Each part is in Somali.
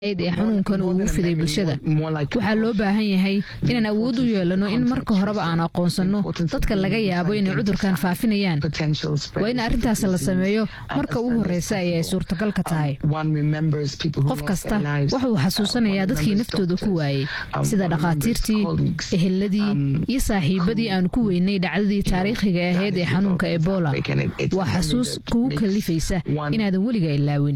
ee xanuunkan uu ugu fiday bulshada waxaa loo baahan yahay inaan awood u yeelano in marka horeba aan aqoonsanno dadka laga yaabo inay cudurkan faafinayaan waa in arrintaas la sameeyo marka ugu horreysa ay ay suurtagalka tahay qof kasta wuxuu xasuusanayaa dadkii naftooda ku waayey sida dhakhaatiirtii eheladii iyo saaxiibadii aanu ku weynay dhacdadii taariikhiga ahayd ee xanuunka ebola waa xasuus kugu kalifaysa inaadan weliga ilaawin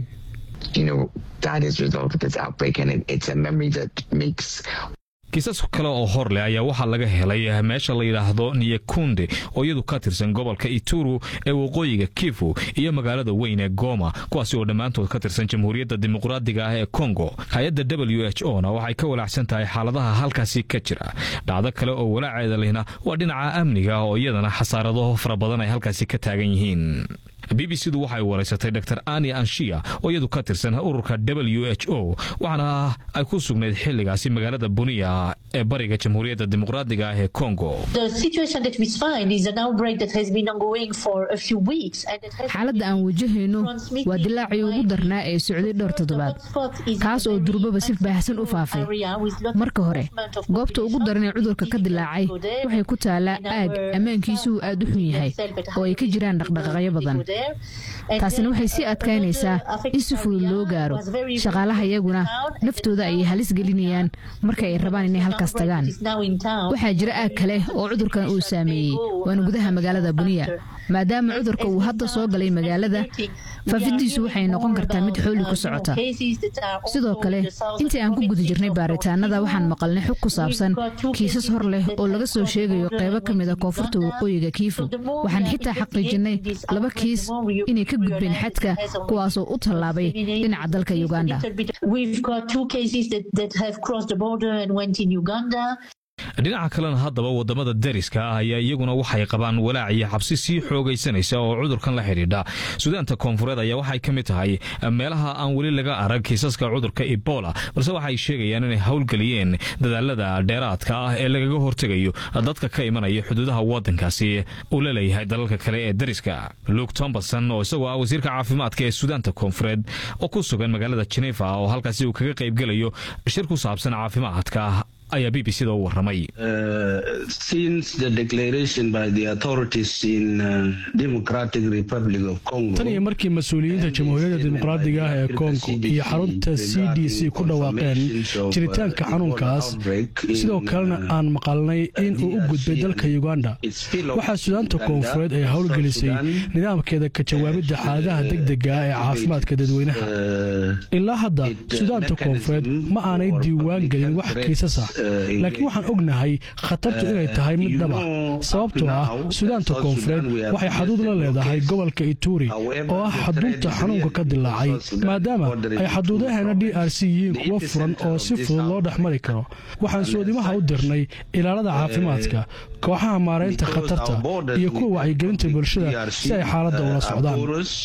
kiisas kale oo hor leh ayaa waxaa laga helay meesha la yidhaahdo niyakunde oo iyadu ka tirsan gobolka ituru ee waqooyiga kifu iyo magaalada weyn ee goma kuwaasi oo dhammaantood ka tirsan jamhuuriyadda dimuqraadiga ah ee kongo hay-adda w h o na waxay ka walaacsan tahay xaaladaha halkaasi ka jira dhacdo kale oo walaaceeda lehna waa dhinaca amniga oo iyadana xasaarado fara badan ay halkaasi ka taagan yihiin b b c du waxay waraysatay dor ani anshiya oo iyadu ka tirsan ururka w h o waxaana ay ku sugnayd xiligaasi magaalada buniya ee bariga jamhuuriyadda dimuqraadiga ah ee kongo xaaladda aan wajahayno waa dilaacii ugu darnaa ee socday dhowr toddobaad kaas oo durbaba si baahsan u faafay marka hore goobta ugu daran ee cudurka ka dilaacay waxay ku taalaa aag ammaankiisuu aad u xun yahay oo ay ka jiraan dhaqdhaqaaqyo badan taasina waxay sii adkaynaysaa in si fudud loo gaaro shaqaalaha iyaguna naftooda ayay halis gelinayaan marka ay rabaan inay halkaas tagaan waxaa jira aag kale oo cudurkan uu saameeyey waana gudaha magaalada buniya maadaama cudurka uu hadda soo galay magaalada faafidiisu waxay noqon kartaa mid xooli ku socota sidoo kale intii aan ku guda jirnay baaritaanada waxaan maqalnay xog ku saabsan kiisas hor leh oo laga soo sheegayo qaybo ka mida koonfurta waqooyiga kiifu waxaan xitaa xaqiijinay laba kiis inay ka gudbeen xadka kuwaasoo u tallaabay dhinaca dalka uganda dhinaca kalena haddaba wadamada dariska ah ayaa iyaguna waxay qabaan walaac iyo xabsi sii xoogaysanaysa oo cudurkan la xidhiidha sudaanta koonfureed ayaa waxay ka mid tahay meelaha aan weli laga arag kiisaska cudurka ebola balse waxay sheegayaan inay howlgeliyeen dadaalada dheeraadka ah ee lagaga hortegayo dadka ka imanaya xuduudaha wadankaasi uu la leeyahay dalalka kale ee dariska luke tomberson oo isagoo ah wasiirka caafimaadka ee sudaanta koonfureed oo ku sugan magaalada genefa oo halkaasi uu kaga qaybgelayo shir ku saabsan caafimaadka ayaa b b c da u waramay tan iyo markii mas-uuliyiinta jamhuuriyadda dimuqraadiga ah ee kongo iyo xarunta c d c ku dhawaaqeen jiritaanka xanuunkaas sidoo kalena aan maqalnay in uu u gudbay dalka uganda waxaa sudaanta koonfureed ay howlgelisay nidaamkeeda ka jawaabidda xaaladaha degdega ah ee caafimaadka dadweynaha ilaa hadda sudaanta koonfureed ma aanay diiwaan gelin wax kiisas ah laakiin waxaan ognahay khatartu inay tahay mid dhaba sababtoo ah sudaanta koonfureed waxay xaduud la leedahay gobolka ituri oo ah xadunta xanuunka ka dilaacay maadaama ay xaduudaheena d r c yihiin kuwo furan oo si fudud loo dhex mari karo waxaan soodimaha u dirnay ilaalada caafimaadka kooxaha maaraynta khatarta iyo kuwa wacyigelinta bulshada si ay xaaladda ula socdaan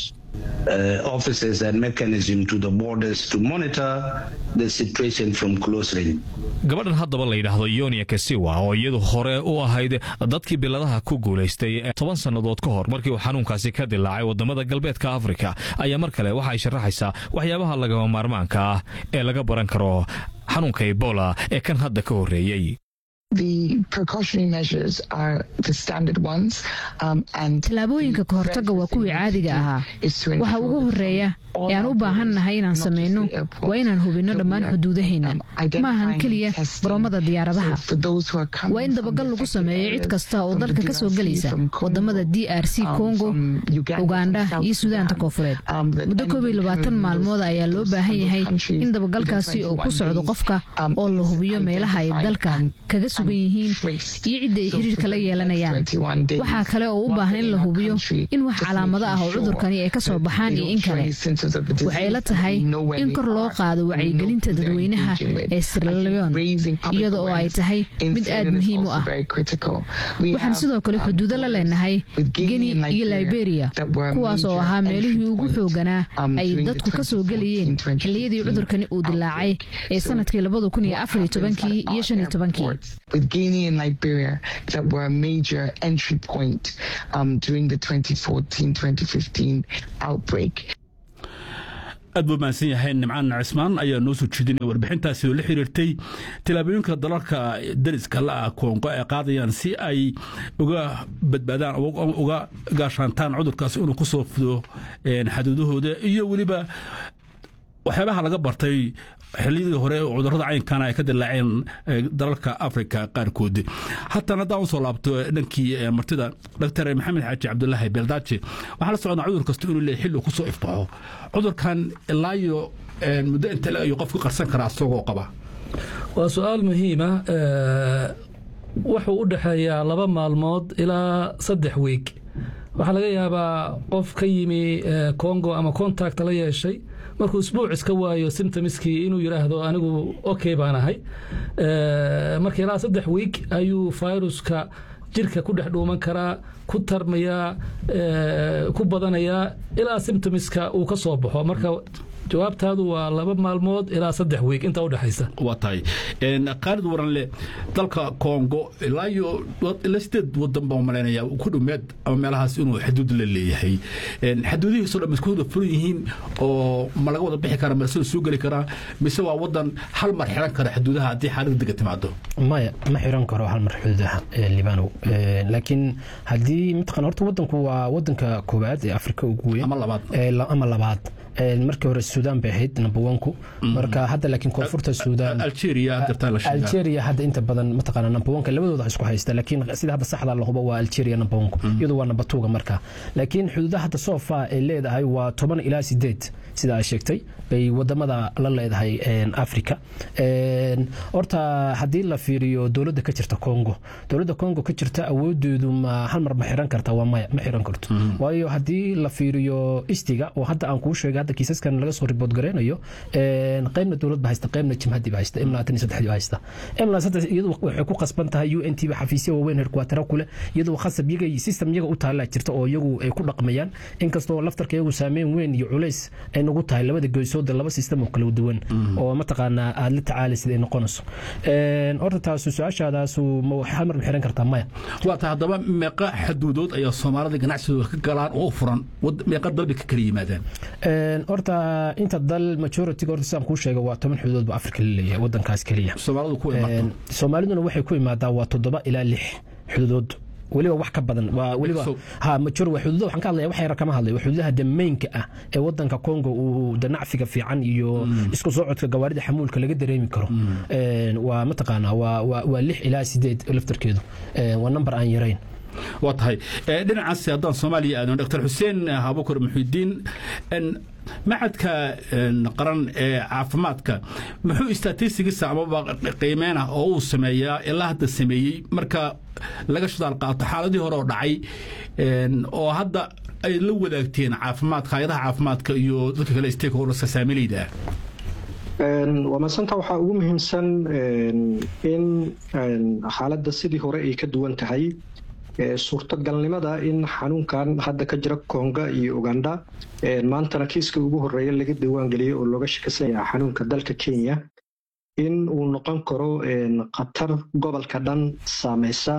gabadhan haddaba la yidhaahdo yonia kasiwa oo iyadu hore u ahayd dadkii biladaha ku guulaystay toban sannadood ka hor markii uu xanuunkaasi ka dilaacay wadamada galbeedka afrika ayaa mar kale waxay sharaxaysaa waxyaabaha lagama maarmaanka ah ee laga baran karo xanuunka ebola ee kan hadda ka horreeyey tallaabooyinka ka hortagga waa kuwii caadiga ahaa waxa ugu horeeya ee aan u baahannahay inaan samayno waa inaan hubinno dhammaan xuduudaheenna ma ahan keliya baroomada diyaaradaha waa in dabagal lagu sameeyo cid kasta oo dalka ka soo gelaysa wadamada d r c kongo uganda iyo sudaanta koonfureed muddo koob iyo labaatan maalmood ayaa loo baahan yahay in dabagalkaasi uu ku socdo qofka oo la hubiyo meelaha ay dalka kaga sugan yihiin iyo cidda ay xiriirka la yeelanayaan waxaa kale oo u baahan in la hubiyo in wax calaamado ah oo cudurkani ay ka soo baxaan iyo in kale waxay la tahay in kor loo qaado wacyigelinta dadweynaha ee sirleon iyada oo ay tahay mid aad muhiim u ah waxaan sidoo kale xuduudo la leenahay geni iyo liberia kuwaas oo ahaa meelihii ugu xooganaa ay dadku ka soo gelayeen xilliyadii cudurkani uu dilaacay ee sanadkii labada kun iyo afar iyo tobankii iyo shan iyo tobankii with Guinea and Liberia that were a major entry point um, during the 2014 2015 outbreak. aad buu mahadsan yahay nimcaan cismaan ayaa noo soo jeedinaya warbixintaasi oo la xiriirtay tilaabooyinka dalalka dariska la-ah koongo ay qaadayaan si ay uga badbaadaan uga gaashaantaan cudurkaas inuu ku soo fido xaduudahooda iyo weliba waxyaabaha laga bartay xiliyadii hore cudurada caynkana ay ka dilaaceen dalalka africa qaarkood haatan haddaan usoo laabto dhankii martida dr maxamed xaaji cabdulaahi beeldaaji waxaa la socdaa cudur kasta inuu leeyahy xilli kusoo ifbaxo cudurkan ilaa iyo muddo inta ayuu qofku qarsan karaa isagoo qaba waa su-aal muhiima wuxuu u dhexeeyaa laba maalmood ilaa saddex wiig waxaa laga yaabaa qof ka yimi congo ama contact la yeeshay markuu isbuuc iska waayo simtomskii inuu yidhaahdo anigu okay baan ahay marka ilaa saddex wiig ayuu viruska jirka ku dhex dhuuman karaa ku tarmayaa ku badanayaa ilaa simtomska uu ka soo baxo marka jawaabtaadu waa laba maalmood ilaa saddex wiig intaa udhexaysa waa tahay qaalid waranle dalka congo ilaa iyo ilaa sideed wadan baan malaynaya ku dhomeed ama meelahaas inuu xaduud la leeyahay xaduudihiisoo dhan isku wada furan yihiin oo ma laga wada bixi kara ma sida soo geli karaa mise waa wadan hal mar xiran kara xaduudaha haddii xaalada dega timaado maya ma xiran karo hal mar xuduudaha libanow laakiin haddii mataqan horta wadanku waa wadanka koowaad ee afrika ugu weyn ama labaad ama labaad markii hore suudaan bay ahayd number onku marka hadda laakiin koonfurta suudaan algeria hadda inta badan mataqaana number onka labadooda isku haysta laakiin sida hadda saxda la hubo waa algeria number onku iyadu waa number twoga marka laakiin xuduudaha hadda sofa ay leedahay waa toban ilaa sideed sida ay sheegtay bay wadamada la leedahay africa horta haddii la fiiriyo dowladda ka jirta congo dowladda congo ka jirta awoodeedu ma hal mar ma xiran karta waa maya ma xiran karto waayo haddii la fiiriyo istiga oo hadda aan kuu sheegay hadda kiisaskan laga soo ribood gareynayo qaybna dowlad ba haysta qaybna jimhadii ba haysta imla tan iyo saddexdii ba haysta imla saddex iyadu waxay ku qasban tahay u n t ba xafiisya waaweyn herkuwatara kule iyadu khasab iyaga system iyaga u taallaa jirta oo iyagu ay ku dhaqmayaan inkastoo laftarka iyagu saameyn weyn iyo culays ay nagu tahay labada goysooda laba system oo kala duwan oo mataqaanaa aada la tacaalaysid ay noqonayso horta taasu su-aashaadaasu ma hal mar ma xiran kartaa maya waa tahay haddaba meeqa xaduudood ayaa soomaalida ganacsigooda ka galaan oo furan meeqa dalbi ka kala yimaadaan horta inta dal majority-ga horta sidaan kuu sheega waa toban xuduudood ba afrika la leeyahay wadankaas keliya soomaalidu ku imaato soomaaliduna waxay ku imaadaa waa toddoba ilaa lix xuduudood weliba wax ka badan waa weliba ha major waa xuduuda waxaan ka hadlaya wax yar kama hadlayo xuduudaha dameynka ah ee wadanka Congo uu danacfiga fiican iyo isku socodka gawaarida xamuulka laga dareemi karo waa mataqaana waa waa lix ilaa sideed laftarkeedu waa number aan yarayn waa tahay dhinacaas haddaan soomaaliya aadno dr xuseen abukar muxidiin macadka qaran ee caafimaadka muxuu statistigiisa amaba qiimeynah oo uu sameeyaa ilaa hadda sameeyey marka laga shidaal qaato xaaladii hore oo dhacay oo hadda ay la wadaagteen caafimaadka hay-adaha caafimaadka iyo dadka kale stakeholderska saamilayda ah waa madsanta waxaa ugu muhiimsan in xaaladda sidii hore ay ka duwan tahay suurtagalnimada in xanuunkan hadda ka jira konga iyo uganda maantana kiiska ugu horeeya laga diiwaangeliyey oo looga shakisan yaha xanuunka dalka kenya in uu noqon karo khatar gobolka dhan saameysa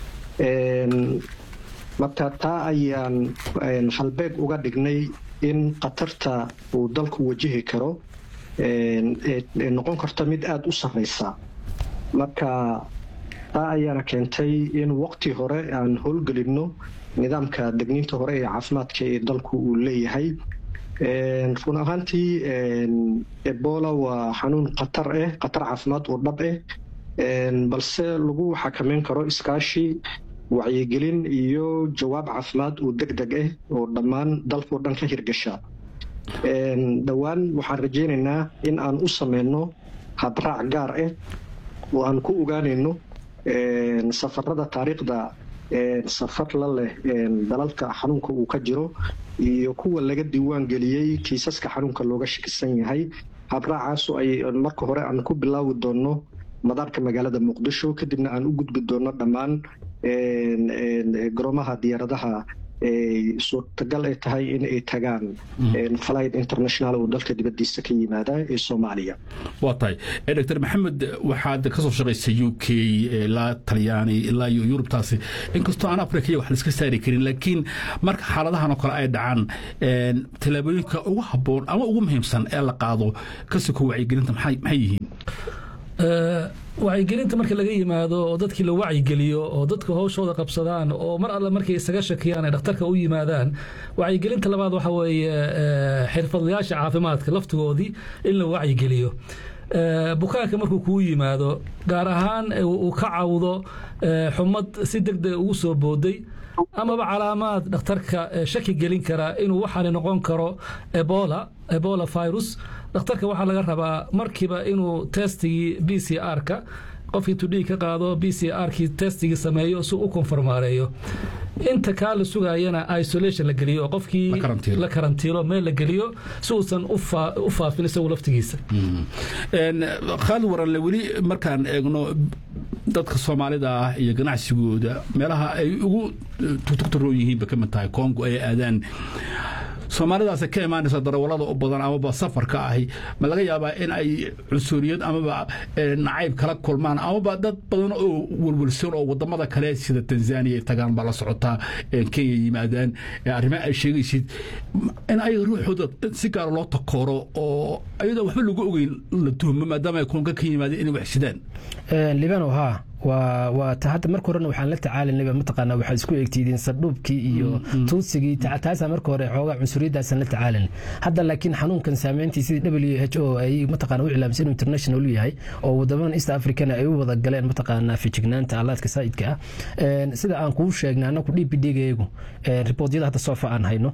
marka taa ayaan halbeeg uga dhignay in khatarta uu dalku wajihi karo noqon karto mid aada u sarreysa marka taa ayaana keentay in waqti hore aan howlgelinno nidaamka degniinta hore ee caafimaadka ee dalku uu leeyahay run ahaantii ebola waa xanuun khatar ah khatar caafimaad oo dhab ah balse lagu xakameyn karo iskaashi wacyigelin iyo jawaab caafimaad oo deg deg ah oo dhammaan dalkao dhan ka hirgasha dhowaan waxaan rajaynaynaa in aan u sameyno habraac gaar ah oo aan ku ogaanayno safarada taariikhda safar la leh dalalka xanuunka uu ka jiro iyo kuwa laga diiwaan geliyey kiisaska xanuunka looga shakisan yahay habraacaasu ay marka hore aan ku bilaawi doonno madaarka magaalada muqdisho kadibna aan u gudbi doonno dhammaan garoomaha diyaaradaha suurtagal ay tahay in ay tagaan flight international oo dalka dibadiisa ka yimaada ee soomaaliya waa tahay doctor maxamed waxaad ka soo shaqaysay u k ilaa talyaani ilaa iyo yurubtaasi inkastoo aan africa wax laiska saari karin laakiin marka xaaladahan oo kale ay dhacaan tallaabooyinka ugu habboon ama ugu muhiimsan ee la qaado kasiko wacyigelinta maxay yihiin wacyigelinta marka laga yimaado oo dadkii la wacyigeliyo oo dadka howshooda qabsadaan oo mar alle markay isaga shakiyaan ay dhakhtarka u yimaadaan wacyigelinta labaad waxa weeye xirfadlayaasha caafimaadka laftigoodii in la wacyigeliyo bukaanka markuu kuu yimaado gaar ahaan uu ka cawdo xumad si deg deg ugu soo booday amaba calaamaad dhakhtarka shaki gelin kara inuu waxaani noqon karo ebola ebola virus dhakhtarka waxaa laga rabaa markiiba inuu testigii b c r-ka qofkii tudhii ka qaado b c r-kii testigii sameeyo si u konformaareeyo inta kaa la sugayana isolation la geliyo oo qofkii la karantiilo meel la geliyo si uusan u faafin isagu laftigiisa khaalid waranle weli markaan eegno dadka soomaalida ah iyo ganacsigooda meelaha ay ugu tugtugtaroon yihiinba ka mid tahay congo ay aadaan soomaalidaas ka imaanaysa darawalada u badan amaba safarka ahi ma laga yaabaa in ay cunsuriyad amaba nacayb kala kulmaan amaba dad badan oo welwelsan oo wadamada kale sida tanzania ay tagaan baa la socotaa kenya yimaadaan arrimaha ay sheegaysid in ay ruuxooda si gaara loo takooro oo ayadoo waxba lagu ogeyn la tuhmo maadaama ay kulanka ka yimaadeen inay wax sidaan libano haa waa ta hadda marka horena waxaan la tacaalanaba mataqaanaa waxaad isku eegtiidiin sardhuubkii iyo tuutsigii taasaa marka hore xoogaa cunsuriyaddaasaan la tacaalan hadda laakiin xanuunkan saameyntii sidii w h o ay mataqaana u iclaamsan inuu international u yahay oo wadamadan east africana ay u wada galeen mataqaanaa fijignaanta allaadka saa'idka ah sida aan kuu sheegnay annagu d p d-gayagu riboodyada hadda soofa aan hayno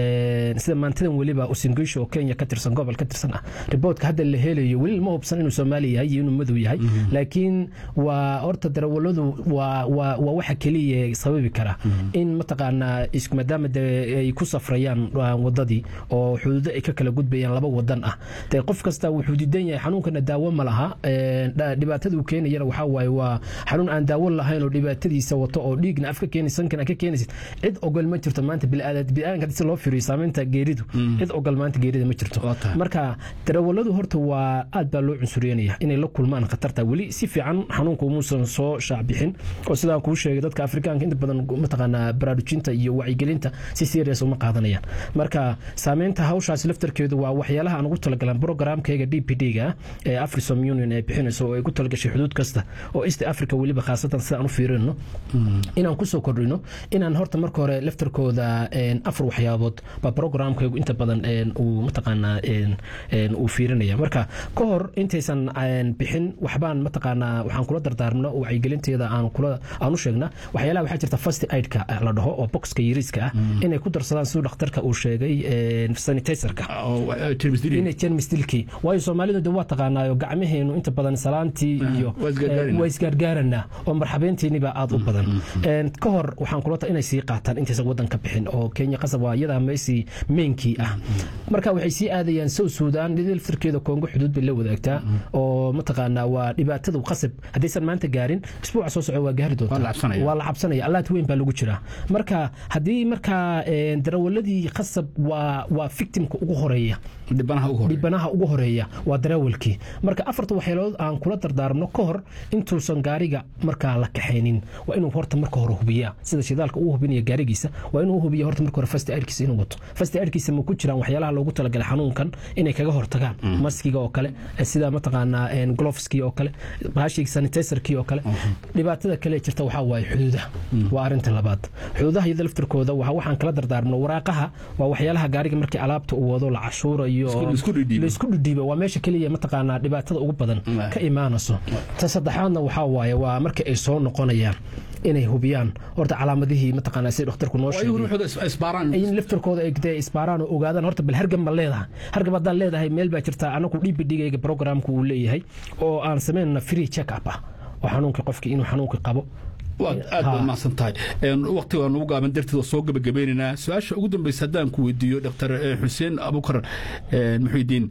sida maantadan weliba usingisho oo kenya ka tirsan gobol ka tirsan ah riboodka hadda la helayo weli ma hubsan inuu soomaali yahay iyo inuu madow yahay laakiin waa horta darawaladu waa waa waa waxa keliya sababi kara in mataqaanaa maadaama de ay ku safrayaan wadadii oo xuduudo ay ka kala gudbayaan laba wadan ah de qof kasta wuxuu diidan yahay xanuunkana daawo ma laha dhibaatada uu keenayana waxaa waaye waa xanuun aan daawo lahayn oo dhibaatadiisa wato oo dhiigna afka keenay sankan ka keenaysid cid ogol ma jirto maanta biniaadanka si loo firiyo saameynta geeridu cid ogol maanta geerida ma jirto marka darawaladu horta waa aad baa loo cunsuryanaya inay la kulmaan khatarta weli si fiican xanuunka umuusan soo shaacbixin oo sidaan kuu sheegay dadka afrikaanka inta badan mataqaanaa baraarujinta iyo wacyigelinta si serious uma qaadanayaan marka saameynta hawshaasi laftarkeedu waa waxyaalaha aan ugu talagalan programkayga d p d-ga ee afrisom union ay bixinayso oo ay ku talagashay xuduud kasta oo east africa weliba khaasatan sidaan u fiirino inaan kusoo kordhino inaan horta marka hore laftarkooda afar waxyaabood baa programkaygu inta badan uu mataqaanaa uu fiirinaya marka ka hor intaysan bixin waxbaan mataqaanaa waxaan kula dardaarmno wacyigelinteeda aan kula aan u sheegna waxyaalaha waxaa jirta first aidka la dhaho oo boxka yariiska ah inay ku darsadaan siduu dhakhtarka uu sheegay sanitizerka inay jermis dilkii waayo soomaalidu de waa taqaanaayo gacmaheenu inta badan salaantii iyo waa isgaargaaranaa oo marxabeynteeniba aad u badan ka hor waxaan kula inay sii qaataan intaysan wadan ka bixin oo kenya qasab waa iyadaa meesii meenkii ah marka waxay sii aadayaan sow suudaan laftarkeeda koongo xuduud bay la wadaagtaa oo mataqaanaa waa dhibaatada qasab haddaysan maanta gaarin isbuuca soo soco waa gaari doontaa waa la cabsanaya allaad weyn baa lagu jiraa marka haddii markaa darawaladii qasab waa waa victimka ugu horeeya dhibanaha ugu horeeya waa darawalkii marka afarta waxyaalood aan kula dardaarmno ka hor intuusan gaariga markaa la kaxaynin waa inuu horta marka hore hubiyaa sida shidaalka uu hubinaya gaarigiisa waa inuu hubiya horta marka hore fast aidkiisa inuu wato fast aidkiisa ma ku jiraan waxyaalaha loogu talagalay xanuunkan inay kaga hortagaan maskiga oo kale sida mataqaanaa gloveski oo kale bahashii sanitizerkii oo kale dhibaatada kale jirta waxaa waaye xuduudaha waa arinta labaad xuduudaha iyada laftirkooda waxaan kala dardaarmno waraaqaha waa waxyaalaha gaariga markii alaabta uu wado la cashuurayo laisku dhidhiiba waa meesha keliya mataqaanaa dhibaatada ugu badan ka imaanayso ta saddexaadna waxaa waaye waa marka ay soo noqonayaan inay hubiyaan horta calaamadihii mataqaanaa si dhakhtarku noo sheegay in laftirkooda ay dee isbaaraan oo ogaadaan horta bal hargab ma leedahay hargab haddaan leedahay meel baa jirta anagu dhibidhigayga programku uu leeyahay oo aan samaynana free check up ah oo xanuunkii qofkii inuu xanuunkii qabo waad aad baad mahadsan tahay waqtiga nugu gaaban darteed soo gabagabaynaynaa su-aasha ugu dambeysa haddaan ku weydiiyo dr xuseen abukar muxuudiin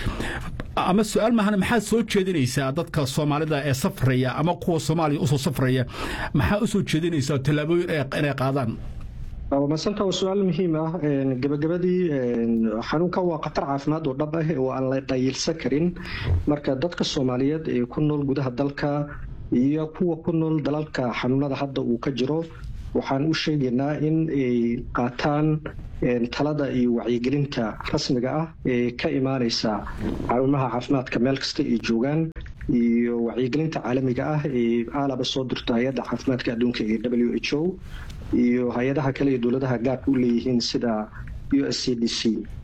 ama su-aal maahan maxaad soo jeedinaysaa dadka soomaalida ee safraya ama kuwa soomaaliya usoo safraya maxaa usoo jeedinaysaa tallaabooyin inay qaadaan masanta waa su-aal muhiim ah gabagabadii xanuunkan waa khatar caafimaad oo dhab ah oo aan la dhayilsan karin marka dadka soomaaliyeed ee ku nool gudaha dalka iyo kuwa ku nool dalalka xanuunada hadda uu ka jiro waxaan u sheegaynaa in ay qaataan talada iyo wacyigelinta rasmiga ah ee ka imaaneysa xarumaha caafimaadka meel kasta ay joogaan iyo wacyigelinta caalamiga ah ee aalaba soo dirto hay-adda caafimaadka adduunka ee w h o iyo hay-adaha kale iyo dowladaha gaarka u leeyihiin sida u s c d c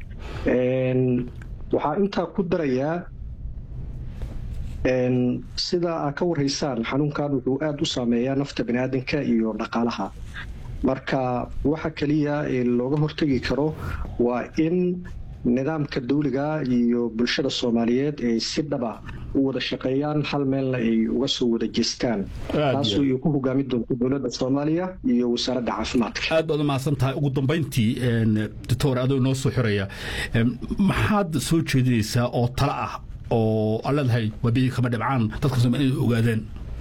waxaa intaa ku darayaa sida aad ka warhaysaan xanuunkan wuxuu aada u saameeyaa nafta baniaadanka iyo dhaqaalaha marka waxa keliya ee looga hortegi karo waa in nidaamka dawliga iyo bulshada soomaaliyeed ay si dhaba u wada shaqeeyaan hal meelna ay uga soo wada jeestaan taasoo ay ku hogaami doonto dowladda soomaaliya iyo wasaaradda caafimaadka aad baad u mahadsan tahay ugu dambayntii doctor adoo inoo soo xiraya maxaad soo jeedinaysaa oo talo ah oo aan leedahay wabiyi kama dhibcaan dadka soomaalida inay ogaadeen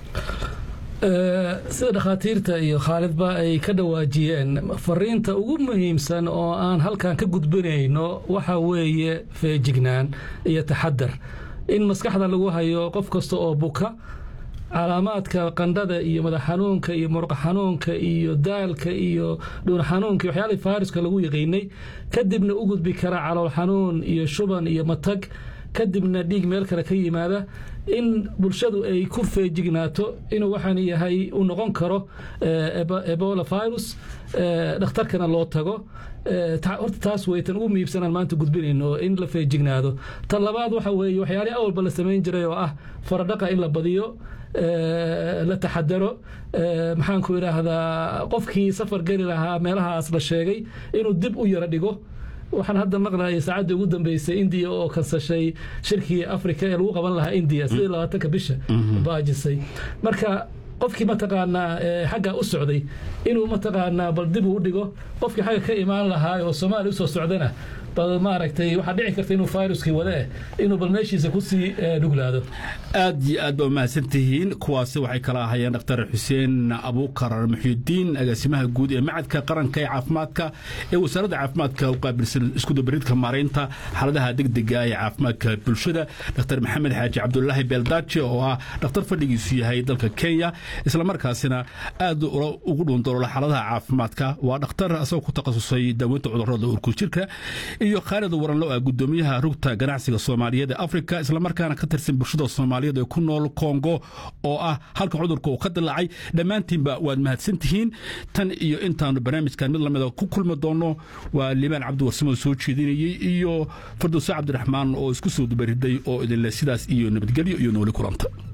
sida dhakhaatiirta iyo khaalidba ay ka dhawaajiyeen fariinta ugu muhiimsan oo aan halkan ka gudbinayno waxa weeye feejignaan iyo taxadar in maskaxda lagu hayo qof kasta oo buka calaamaadka qandhada iyo madax xanuunka iyo muruqa xanuunka iyo daalka iyo dhuun xanuunka iyo waxyaalihii faariska lagu yaqiinay kadibna u gudbi kara calool xanuun iyo shuban iyo matag kadibna dhiig meel kale ka yimaada in bulshadu ay ku feejignaato inuu waxaan yahay uu noqon karo ebola virus dhakhtarkana loo tago horta taas weytan ugu muhiibsanaan maanta gudbinayno in la feejignaado ta labaad waxa weeye waxyaalihii awalba la samayn jiray oo ah faradhaqa in la badiyo la taxadaro maxaanku idhaahdaa qofkii safar geli lahaa meelahaas la sheegay inuu dib u yaro dhigo waxaan hadda maqlayay saacaddii ugu dambeysay indiya oo kansashay shirkii africa ee lagu qaban lahaa indiya sidii labaatanka bisha baajisay marka qofkii mataqaanaa xagga u socday inuu mataqaanaa bal dib uu dhigo qofkii xagga ka imaan lahaa oo soomaaliya usoo socdana bal maaragtay waxaa dhici karta inuu viruskii wade inuu bal meeshiisa kusii dhuglaado aad iyo aad ba umahadsan tihiin kuwaasi waxay kala ahayeen dhaktar xuseen abuukar muxyidiin agaasimaha guud ee macadka qaranka ee caafimaadka ee wasaaradda caafimaadka u qaabilsan iskudubaridka maaraynta xaaladaha degdega ee caafimaadka bulshada dhaktar maxamed xaaji cabdulaahi beeldaaje oo ah dhakhtar fadhigiisu yahay dalka kenya islamarkaasina aad ugu dhuundaloola xaaladaha caafimaadka waa dhakhtar asagoo ku takhasusay daaweynta cudurrada urku jirka iyo khaalid waranlo ah gudoomiyaha rugta ganacsiga soomaaliyeed ee afrika islamarkaana ka tirsan bulshada soomaaliyeed ee ku nool kongo oo ah halka cudurka uu ka dilaacay dhammaantiinba waad mahadsan tihiin tan iyo intaanu barnaamijkan mid lamida ku kulmi doonno waa liibaan cabdiwarsamo soo jeedinayey iyo fardowse cabdiraxmaan oo isku soo dubariday oo idinle sidaas iyo nabadgelyo iyo nooli kulanta